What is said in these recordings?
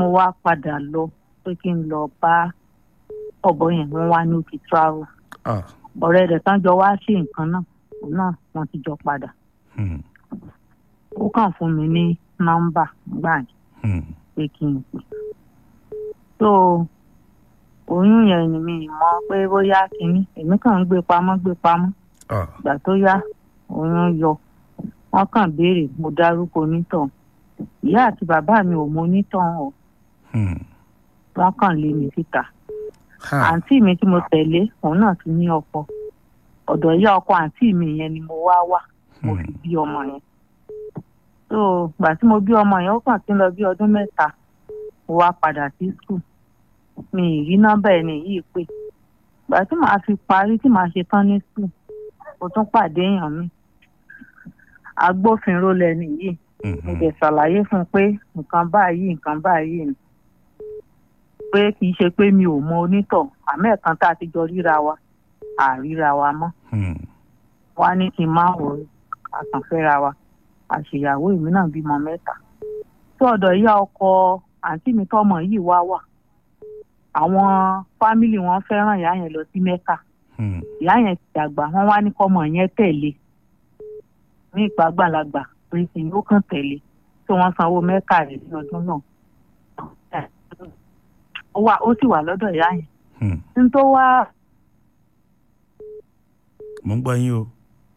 mo wá padà lọ pé kí n lọ bá ọ̀bọ yẹn wọ́n wá ní òkè travel ah ọ̀rẹ́ rẹ̀ tán jọ wá sí nǹkan náà òun náà wọ́n ti jọ padà hmm, ó kàn fún mi ní nọ́mbà gbà yẹn hmm, pé kí n pè so oyún yẹn ni mi mọ̀ pé bóyá kínní èmi kàn ń gbé pamọ́ gbé pamọ́ ah ìgbà tó yá oyún yọ wọ́n kàn béèrè mo dárúkọ onítàn ìyá àti bàbá mi ò mọ onítàn o hmm, wọ́n kàn lé mi síta ha àǹtí mi tí mo tẹ̀lé òun náà ti ní ọkọ ọ̀dọ̀ ìyá ọkọ àǹtí mi yẹn ni mo wá wà mo fi hmm, bí ọmọ yẹn so ìgbà tí mo bí ọmọ yẹn ó kàn ti ń lọ bí ọdún mẹ́ta mo wá padà sí skul mi ì rí nọ́mbà ẹni yìí pé ìgbà tí màá fi parí tí màá ṣe tán ní skul mo tún pàdé èèyàn mi agbófinró lẹni yìí mo hmm, dẹ̀ ṣàlàyé fún un pé nǹkan báyìí nǹkan báyìí ni pé kì í ṣe pé mi ò mọ onítọ̀ àmọ́ ẹ̀kan tá a ti jọ ríra wa àríra wa mọ́ hmm, wá ní kí n má wò ó àkànfẹ́ra wa àṣeyàwó èmi náà bímọ mẹ́ta tí ọ̀dọ̀ ìyá ọkọ àǹtí mi tọ́mọ yìí wá wà àwọn fámìlì wọn fẹ́ràn ìyá yẹn lọ sí mẹ́kà hmm, ìyá yẹn ti dàgbà wọ́n wá ní kọ́mọ yẹn tẹ̀lé ní ìpàgbàlagbà pé kí n ó kàn tẹ̀lé tí wọ́n sanwó mẹ́kà rẹ̀ ní ọdún náà ó wà ó sì wà lọ́dọ̀ ìyá yẹn hmm. ní tó wá mo ń gbọ́ yín o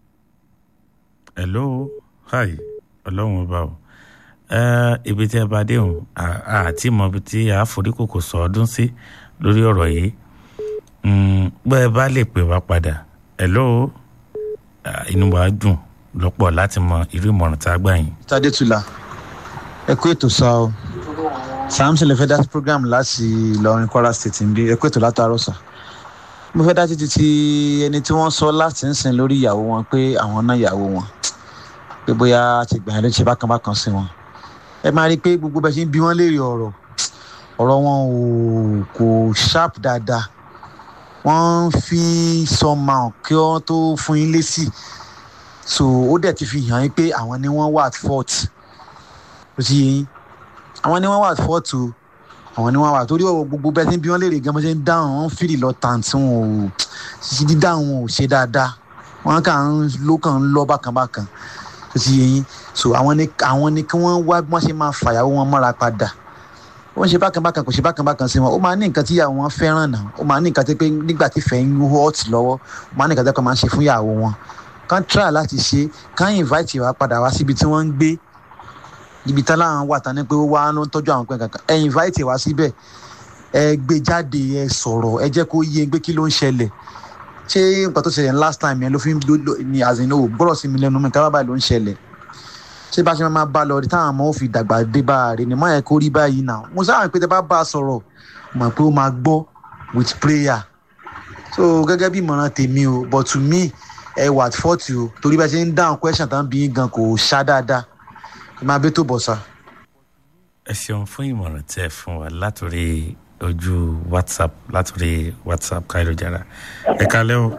hello hi ọlọ́run ọba o Eh, ibi tí ẹ bá dé òun àti mọ ibi tí a forí kòkò sọ ọdún sí lórí ọ̀rọ̀ yìí Mm, bọ́ ẹ bá lè pè wá padà hello Ah, inú wa dùn lọ́pọ̀ láti mọ irú ìmọ̀ràn tá a gbà yín. tadetula ẹ kú ètò sá o samson lè fẹ́ dá sí program láti ìlọrin kwara state ń bí ẹ kú ètò látàárọ̀ sá mo fẹ́ dá títí ti ẹni tí wọ́n sọ láti ń sìn lórí ìyàwó wọn pé àwọn náà ìyàwó wọn pé bóyá ti gbà yẹn ló ṣe bákan bákan sí wọn ẹ máa rí i pé gbogbo bẹ́ẹ̀ ṣe ń bí wọ́n léèrè ọ̀rọ̀ ọ̀rọ̀ wọn ò kò sharp dáadáa wọ́n ń fi somehow kí wọ́n tó fún yín lésì so ó dẹ̀ ti fi hàn yín pé àwọn ni wọ́n wà at fault ó ti yé yín àwọn ni wọ́n wà at fault o àwọn ni wọ́n wà torí ọ̀rọ̀ gbogbo bẹ́ẹ̀ tí ń bí wọ́n léèrè gan bó ṣe ń dáhùn wọ́n fìrì lọ tàǹtí wọn ò ṣíṣí dídáhùn wọn ò ṣe dáadáa wọ́n kàn ń ló kàn ń lọ bákan bákan ó ti yé yín so àwọn ni àwọn ni kí wọ́n wá bí wọ́n ṣe máa fàyàwó wọn mọ́ra padà wọ́n ṣe bákan bákan kò ṣe bákan bákan sí wọn ó máa ní nǹkan tí ìyàwó wọn fẹ́ràn náà ó máa ní nǹkan tí pé nígbà tí ìfẹ́ ń hot lọ́wọ́ ó máa ní nǹkan tí wọ́n máa ń ṣe fún ìyàwó wọn kán try láti ṣe kán invite wa padà wá síbi tí wọ́n ń gbé ibi tán láwọn wà tán ní pé ó wá ló ń tọ́jú àwọn pẹ́ kankan ẹ invite wá síbẹ̀ ẹ gbé jáde ẹ sọ̀rọ̀ ẹ jẹ́ kó yé pé kí ló ń ṣẹlẹ̀ ṣé nǹkan tó ṣẹlẹ̀ last time yẹn ló fi ń ní àzìnà ò gbọ́dọ̀ sí mi lẹ́nu mi kábàbà ló ń ṣẹlẹ̀ ṣé bá ṣe máa bá lọ rí táwọn ọmọ ò fi dàgbà dé bá a rè ní má yẹ kó rí báyìí náà mo sáà pé tẹ bá bá a sọ̀rọ̀ mọ̀ pé ó máa gbọ́ with prayer so gẹ́gẹ́ bí ìmọ̀ràn tèmi o but to me ẹ wà at forty o torí bá ṣe ń dáhùn question tán bí gan kò ṣá dáadáa ẹ máa bẹ́ tó bọ̀ sá. ẹ ṣeun fún ìmọ̀ràn tẹ́ ẹ fún wa látòrí ojú whatsapp látòrí whatsapp káyọ̀jára ẹ kalẹ́ o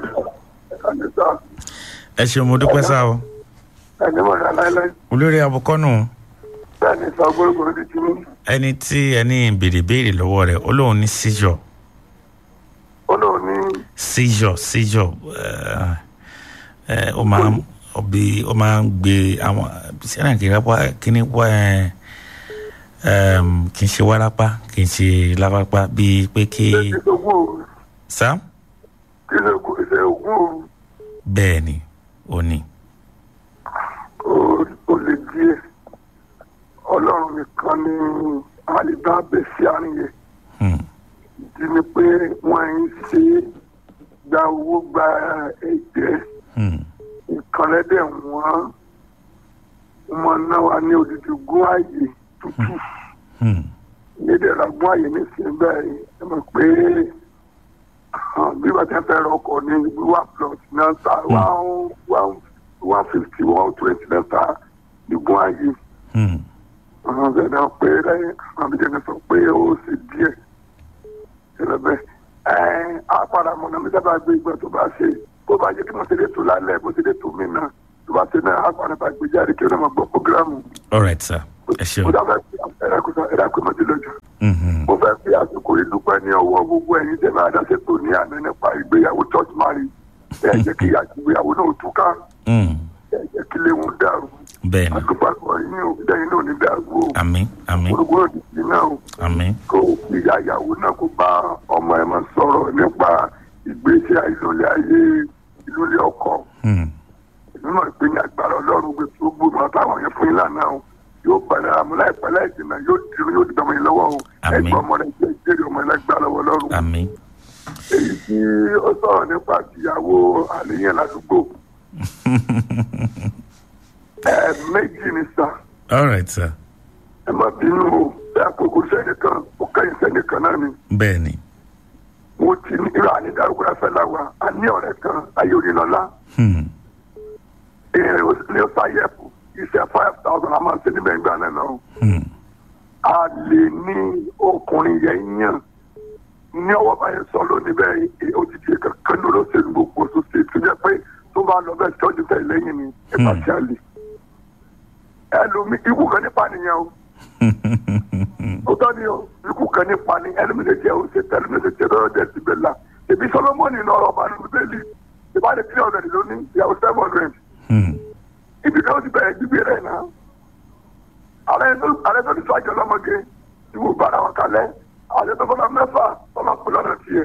ẹ ṣeun mo dúpẹ́ sá o ẹni mọ̀ ní aláìláì olórí abukọ́nù bẹ́ẹ̀ni sọ gbórògbòrò ti ti mú ẹni tí ẹni béèrè béèrè lọ́wọ́ rẹ̀ ó lóun ní seizure ó lóun ní seizure seizure ẹ ẹ ó máa ń ọbí ó máa ń gbé àwọn sẹ́nà kì í rápá kí ni wá ẹ ẹm, kì í ṣe wárápá kì í ṣe lápápá bíi pé kí kí ṣe ogún òru sá kí ṣe kò ṣe ogún òru bẹ́ẹ̀ ni ó ní ó- ó lè díẹ̀ ọlọ́run nìkan ni àlìbá bẹ̀ sí àárín yẹn Hmm, ìdí ni pé wọ́n ń ṣe gba owó gba ẹ̀jẹ̀ hmm, nǹkan lẹ́dẹ̀ wọ́n wọ́n náà wà ní odidi gún ààyè tútù hmm, nídẹ̀ẹ́ra gún ààyè nísìnyí báyìí ẹ mọ̀ pé ah, bí wọ́n ti fẹ́ rọkọ̀ ní wíwá plot náà ta one one one fifty one twenty náà ta ní gún ààyè hmm. àwọn ọ̀gá náà pé lẹ́yìn àwọn àbíjẹ́ náà sọ pé ó sì díẹ̀ ṣẹlẹ̀ bẹ́ẹ̀ ẹ̀ á padà mọ̀nà mi sábà gbé ìgbà tó bá ṣe bó bá yẹ kí wọ́n ṣe lè tó lálẹ́ bó ṣe lè tó mí náà tó bá ṣe náà á padà bá gbé jáde kí wọ́n máa gbọ́ programu. all right sir ẹ ṣeun ó dábàá ẹ̀rọ kò sọ ẹ̀rọ kò mọ̀ sí lójú. Mhm. mo fẹ́ fi àsìkò yìí dúpẹ́ ní ọwọ́ gbogbo ẹ̀yin tẹ́ máa dáṣẹ́ tó ní àná nípa ìgbéyàwó church marriage ẹ jẹ́ kí àtìgbéyàwó náà túká Mm. ẹ jẹ́ kí léwu dàrú bẹ́ẹ̀ ni àdúgbò àgbọ̀ yín ò dẹ́yìn náà ní dàrú o àmín àmín gbogbo òdìsí náà o àmín kó ìyá ìyàwó náà kó bá ọmọ ẹ̀ máa sọ̀rọ̀ nípa ìgbésí àìsànlẹ̀ ayé ìlú ilé ọkọ̀ Mm. nínú ìpínyà agbára ọlọ́run gbé tó gbóná táwọn yẹn fún yín lánàá o yóò padà àmú láìpẹ́ láìjìnà yóò dìrò yóò dìgbà mọ́ yín lọ́wọ́ o Àmín. ẹgbẹ́ ọmọ rẹ̀ jẹ́ ìjẹ́rìí ọmọ ẹlẹ́gbẹ́ lọ́wọ́ ọlọ́run àmín èyí tí ó sọ̀rọ̀ nípa tìyàwó àníyàn ládùúgbò ẹ méjì ni sà all right sir ẹ má bínú o bẹ́ẹ̀ àkókò sẹ́nìkan ó kẹ́yìn sẹ́nìkan náà ni bẹ́ẹ̀ ni mo ti ní ìrọ̀ àní dárúkọ ẹ̀fẹ́ láwa a ní ọ̀rẹ́ kan ayé òrìlọ́lá Hmm. ní ó sáyẹ̀pù iṣẹ́ five thousand a máa ń ṣe níbẹ̀ ìgbà náà náà Hmm. a lè ní ọkùnrin yẹn yàn ní ọwọ́ báyìí sọ lónìí bẹ́ẹ̀ ó ti di kankan ní olóṣèlú gbogbo oṣù sí tó jẹ́ pé tó bá lọ bẹ́ẹ̀ tọ́jú tẹ̀ lẹ́yìn ni ẹ̀ka tí a lè ẹlòmí ikú kan nípa nìyẹn o ó tọ́ ni o ikú kan nípa ni ẹlòmí lè jẹ́ o ṣe tẹ́ ẹlòmí lè jẹ́ lọ́rọ̀ jẹ́ ti bẹ̀ la èmi solomoni lọ́rọ̀ ọba ní bẹ́ẹ̀lì ìbáde three hundred lónìí ìyàwó seven hundred Hmm. ibi kan ó ti bẹ̀rẹ̀ gbígbé rẹ̀ náà ààrẹ tó ti sọ àjọ lọ́mọge tí mo bára wọn kalẹ̀ ààrẹ tó fọlọ́ mẹ́fà tọ́lá pẹ̀lú ọ̀nà tiẹ̀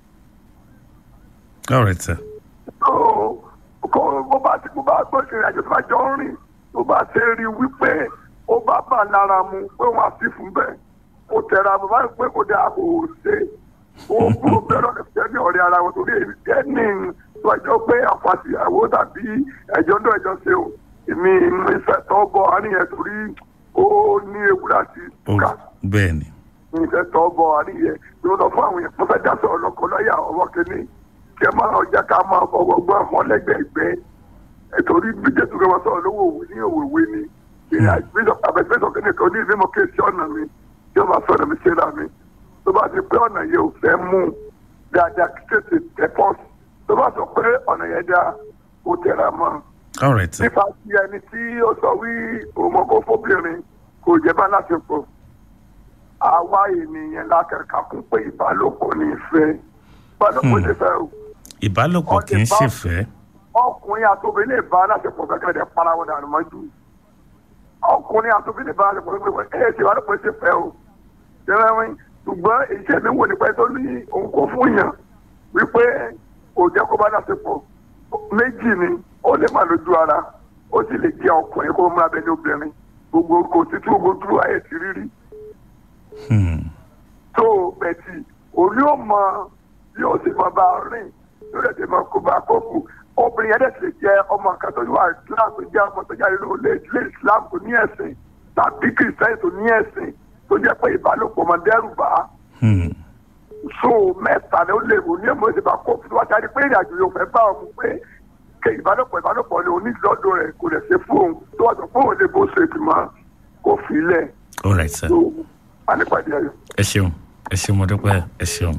all right sir tó kó bó bá ti bó bá gbọ́ ìrìn àjò tó bá jọ ń rìn tó bá ṣe rí wípé ó bá bà lára mu pé wọ́n á sí fún bẹ́ẹ̀ kó tẹ̀ra mo bá ń pé kó dáa kò ṣe ó kúrò bẹ́ẹ̀ lọ́dẹ̀ fẹ́ ní ọ̀rẹ́ ara wọn torí ẹni tó ẹjọ́ pé àfàṣìyàwó tàbí ẹjọ́ náà ẹjọ́ ṣe o èmi ìfẹ́ tọ́ bọ̀ àníyàn torí ó ní ewu láti ó kà bẹ́ẹ̀ ni ìfẹ́ tọ́ bọ̀ àníyàn ló lọ fún àwọn èèyàn tó fẹ́ dá sọ̀rọ̀ lọ́kọ lọ́yà ọwọ́ kìíní kí ẹ máa ọjà ká máa fọwọ́ gbọ́ àwọn lẹ́gbẹ̀ẹ́gbẹ́ nítorí bí jésù kí wọ́n sọ̀rọ̀ lówó òwe ní òwèwé ni àbẹ̀sẹ̀sọ̀ kìíní kan ní ìfimọ̀ kéèsì ọ̀nà mi tí wọ́n máa sọ̀rọ̀ mi ṣe rà mí tó bá ti pé ọ̀nà yẹn ò fẹ́ mú dáadáa kí tètè tẹ̀ pọ́s tó bá sọ pé ọ̀nà yẹn dá ó tẹ̀ra mọ́ all right sir nípa ti ẹni tí ó sọ wí òmòkó fóbìnrin kò jẹ́ bá láṣepọ̀ àwa ènìyàn lákàkà kún pé ìbálòpọ̀ ní ìfẹ́ ìbálòpọ̀ ní ìfẹ́ o ìbálòpọ̀ kì í ṣèfẹ́ ọkùnrin àtòbìnrin lè bá láṣepọ̀ kẹ́kẹ́ dẹ̀ para wọn dànù mọ́jú ọkùnrin àtòbìnrin lè bá láṣepọ̀ kẹ́kẹ́ ẹ̀ ṣe ìbálòpọ̀ ṣe fẹ́ o jẹ́rẹ́wìn ṣùgbọ́n iṣẹ́ mi wò ní pẹ́ tó ní òun kò fún yàn wípé kò jẹ́ kó bá láṣepọ̀ méjì ni ó lè má lójú ara ó sì lè jẹ́ ọkùnrin kó múra bẹ́ẹ̀ ní obìnrin gbogbo kò sí tí gbogbo dúró ayé ti rírí Hmm. tó bẹ̀tì òní ò mọ bí ó sì mọ bá a rìn tó lè tẹ̀ mọ kó bá a kó kù obìnrin yẹn dẹ̀ sì lè jẹ́ ọmọ kan tó wà islam tó jẹ́ ọmọ tó jáde ló lé ilé islam tó ní ẹ̀sìn tàbí kìrìsìtẹ́nì tó ní ẹ̀sìn tó jẹ́ pé ìbálòpọ̀ máa dẹ́rù bá a Hmm. so mẹ́ta ni ó lè wò ní èmọ̀ ìdìbò àkókò tó wá jáde pé ìrìnàjò yóò fẹ́ bá ọmọ pé ké ìbálòpọ̀ ìbálòpọ̀ ni onídìlọ́dọ̀ rẹ̀ kò lè ṣe fún òun tó wà sọ fún òun lè bó ṣe ìgbìmọ̀ kò fi lẹ̀ all right sir tó wà nípàdé ayọ̀. ẹ ṣeun ẹ ṣeun mo dúpẹ́ ẹ ṣeun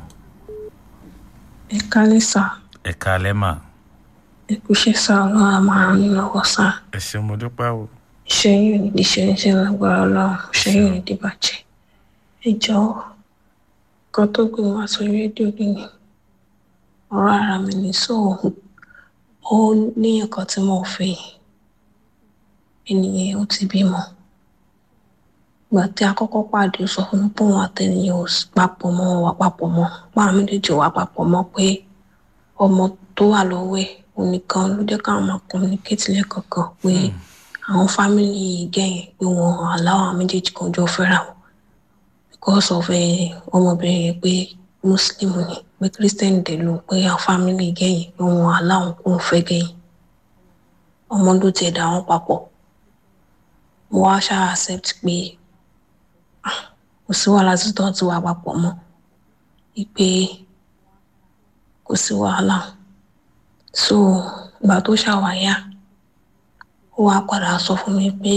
ẹ kálẹ̀ sá ẹ káalẹ́ mà ẹ kú iṣẹ́ sá ọlọ́run a máa ràn yín lọ́wọ́ sá ẹ ṣeun mo dúpẹ́ o iṣẹ́ yìí ò ní di ṣe níṣẹ́ lágbára ọlọ́run iṣẹ́ yìí ò ní di bàjẹ́ ẹ jọ̀ọ́ kan tó gbé wá sórí rédíò lónìí ọ̀rọ̀ ara mi ní sóò ó ní nǹkan tí mo fẹ́ ènìyàn ó ti bímọ ìgbà tí a kọ́kọ́ pàdé ó sọ fún mi pé òun àtẹnìyàn ò papọ̀ mọ́ wọn wà papọ̀ mọ́ páwọn méjèèjì wà papọ̀ mọ́ pé ọmọ tó wà lọ́wọ́ ẹ̀ onìkan ló jẹ́ káwọn máa communicate lẹ́ẹ̀kọ̀ọ̀kan pé àwọn fámìlì gẹ̀yìn pé wọn aláwọ̀ àwọn méjèèjì kan jọ fẹ́ra wọn because of ẹ ọmọbìnrin yẹn pé muslim ni pé christian dẹ̀ ló pé àwọn fámìlì gẹ̀yìn pé wọn aláwọ̀ kò ń fẹ́ gẹ̀yìn ọmọ ló tiẹ̀ dà wọ́n papọ̀ mo wá ṣáà accept pé ah, kò sí wàhálà tí tó ti wà papọ̀ mọ́ wípé kò sí wàhálà so ìgbà tó ṣàwáyà ó wá padà sọ fún mi pé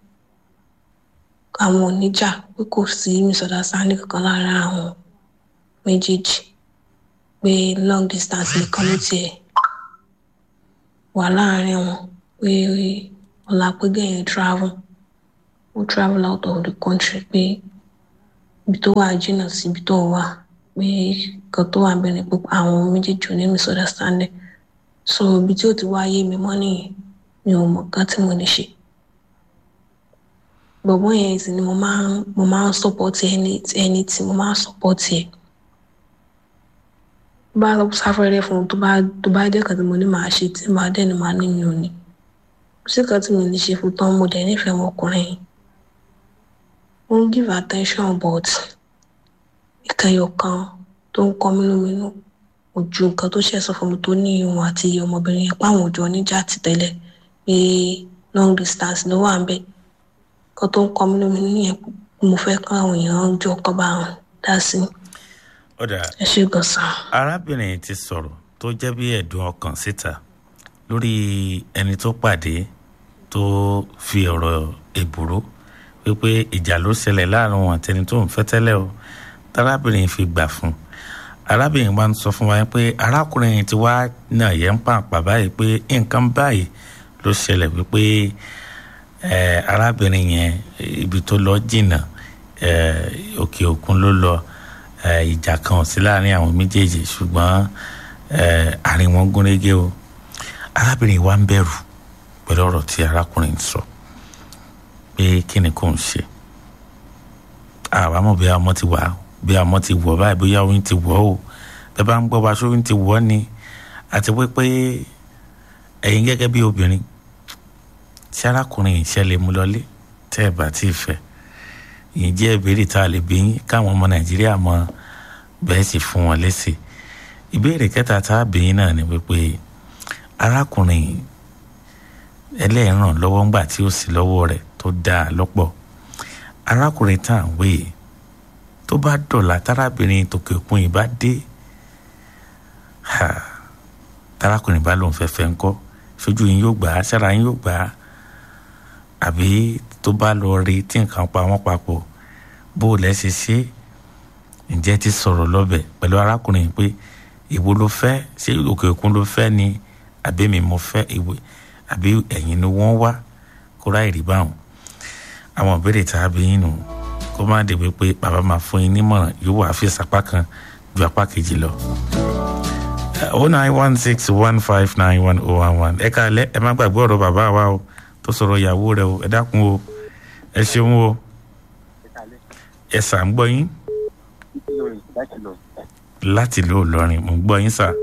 àwọn oníjà pé kò sí misunderstanding kankan láàárín àwọn méjèèjì pé long distance nìkan ló tiẹ̀ wà láàárín wọn pé ọ̀la pé gẹ̀yìn travel ó travel out of the country pé ibi tó wà jìnnà sí ibi tó wà pé nǹkan tó wà ń bẹ̀rẹ̀ pé àwọn méjèèjì ò ní misunderstanding so ibi tí ó ti wá yé mi mọ́ nìyẹn mi ò mọ̀ nǹkan tí mo lè ṣe bọ̀bọ́ yẹn sì ni mo máa ń mo máa ń support ẹni ẹni tí mo máa ń support ẹ̀ tó bá lọ sáfẹ́rẹ́ fún un tó bá tó bá dé kan tí mo ní màá ṣe tí màá dẹ̀ ni màá ní mi ò ní kò sí kan tí mo lè ṣe fún tán mo dẹ̀ nífẹ̀ẹ́ ọmọkùnrin yìí mo ń give attention but ìkẹyọ kan tó ń kọ mí lóminú kò ju nǹkan tó ṣẹ̀ sọ fún mi tó ní ìwọ̀n àti ọmọbìnrin yẹn páwọn òjò oníjà ti tẹ́lẹ̀ pé long distance ló wà ń bẹ̀ nǹkan tó ń kọ mí lóminú yẹn mo fẹ́ káwọn èèyàn jọ kọ́ bá wọn dá sí i ọ̀dà ẹ ṣe gbọ̀nsán. arábìnrin ti sọ̀rọ̀ tó jẹ́ bí ẹ̀dùn ọkàn síta lórí ẹni tó pàdé tó fi ọ̀rọ̀ èbúrú wípé ìjà ló ṣẹlẹ̀ láàrin wọn àtẹni tó ń fẹ́ tẹ́lẹ̀ o tárábìnrin fi gbà fún un arábìnrin wa ń sọ fún wa pé arákùnrin ti wá náà yẹ ń pàǹpà báyìí pé nǹkan báyìí ló ṣẹlẹ̀ wípé ẹ arábìnrin yẹn ibi tó lọ jìnnà ẹ òkè òkun ló lọ ẹ ìjà kan ò sí láàrin àwọn méjèèjì ṣùgbọ́n ẹ àárín wọn gúnrégé o arábìnrin wa ń bẹ̀rù pẹ̀lú ọ̀rọ̀ tí arákùnrin sọ pé kí ni kò ń ṣe àwa mọ̀ bí ọmọ ti wà bí ọmọ ti wọ̀ báyìí bóyá oyún ti wọ̀ o bẹ́ẹ̀ bá ń gbọ́ wa ṣé oyún ti wọ̀ ni àti wípé ẹ̀yin gẹ́gẹ́ bí obìnrin tí arákùnrin yìí ṣẹlẹ̀ mú lọlé tẹ́ ẹ̀ bá tí ì fẹ́ yìí jẹ́ ìbéèrè tá a lè bí yín káwọn ọmọ nàìjíríà mọ bẹ́ẹ̀ sì fún wọn lésì ìbéèrè kẹta tá a bí yín náà ni wípé arákùnrin yìí ẹlẹ́ẹ̀ràn lọ́wọ́ ńgbà tí ó sì lọ́wọ́ rẹ̀ tó dáa lọ́pọ̀ arákùnrin tá à ń wé yìí tó bá dọ̀là tárábìnrin tòkè òkun yìí bá dé tárákùnrin bá lòun fẹ́ fẹ́ ńkọ́ sójú yín yóò gbà á sára yín yóò gbà á àbí tó bá lọ rí tí nǹkan pa wọ́n papọ̀ bó o lẹ́ ṣe ṣe ǹjẹ́ ti sọ̀rọ̀ lọ́bẹ̀ pẹ̀lú arákùnrin pé ìwo ló fẹ́ ṣé òkè òkun ló fẹ́ ni àbí mi mo fẹ́ ìwé àbí ẹ̀yin ni wọ́n wá kó ráì rí báwọn àwọn ìbéèrè tá a bí yín nù kó má dìbò pé bàbá máa fún yín nímọ̀ràn yóò wá fi sapá kan ju apá kejì lọ. oh nine one six one five nine one oh one one ẹ káalẹ́ ẹ má gbàgbé ọ̀rọ̀ bàbá wa o tó sọ̀rọ̀ ìyàwó rẹ o ẹ dákun o ẹ ṣeun o ẹ sà ń gbọ́ yín láti ló lọrin mò ń gbọ́ yín sà.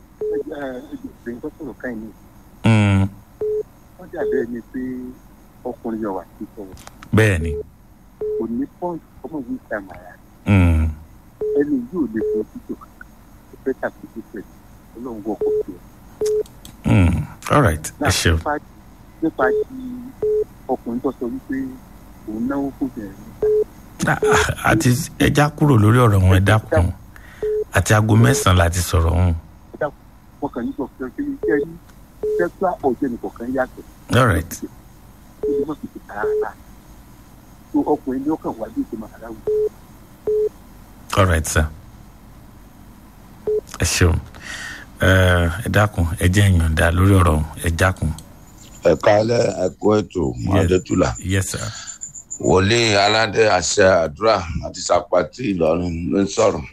Mm, wọ́n dàbí ẹni pé ọkùnrin yọ̀ wá sí sọ̀rọ̀ bẹ́ẹ̀ ni kò ní pọ́ǹsì ọmọ yìí sàmàrà Mm, ẹni yóò lè fọ títò ó fẹ́ tàbí títò ọlọ́run wọ ọkọ̀ tó mm, all right ẹ ṣeun. nípa nípa ti ọkùnrin tó sọ wípé òun náwó fún bẹ̀rẹ̀ Ah, ah, àti ẹja kúrò lórí ọ̀rọ̀ wọn ẹ dákun àti aago mẹ́sàn-án láti sọ̀rọ̀ ọ̀hún wọn kàn ní sọ fún ẹ pé iṣẹ́ yìí sẹ́kúlà ọ̀jẹ̀ nìkan kan yàtọ̀ all right ó lè má fi tètè rárá tó ọkùnrin ní ọkàn wájú ìṣe màrá wù all right sir ẹ ṣeun ẹ ẹ dákun ẹ jẹ́ ìyọ̀ǹda lórí ọ̀rọ̀ ọ̀hún ẹ dákun ẹ kálẹ̀ ẹkọ ètò mọdẹtùlà yes sir wòlíì aládé àṣẹ àdúrà àti sàpàtì ìlọrin ló ń sọ̀rọ̀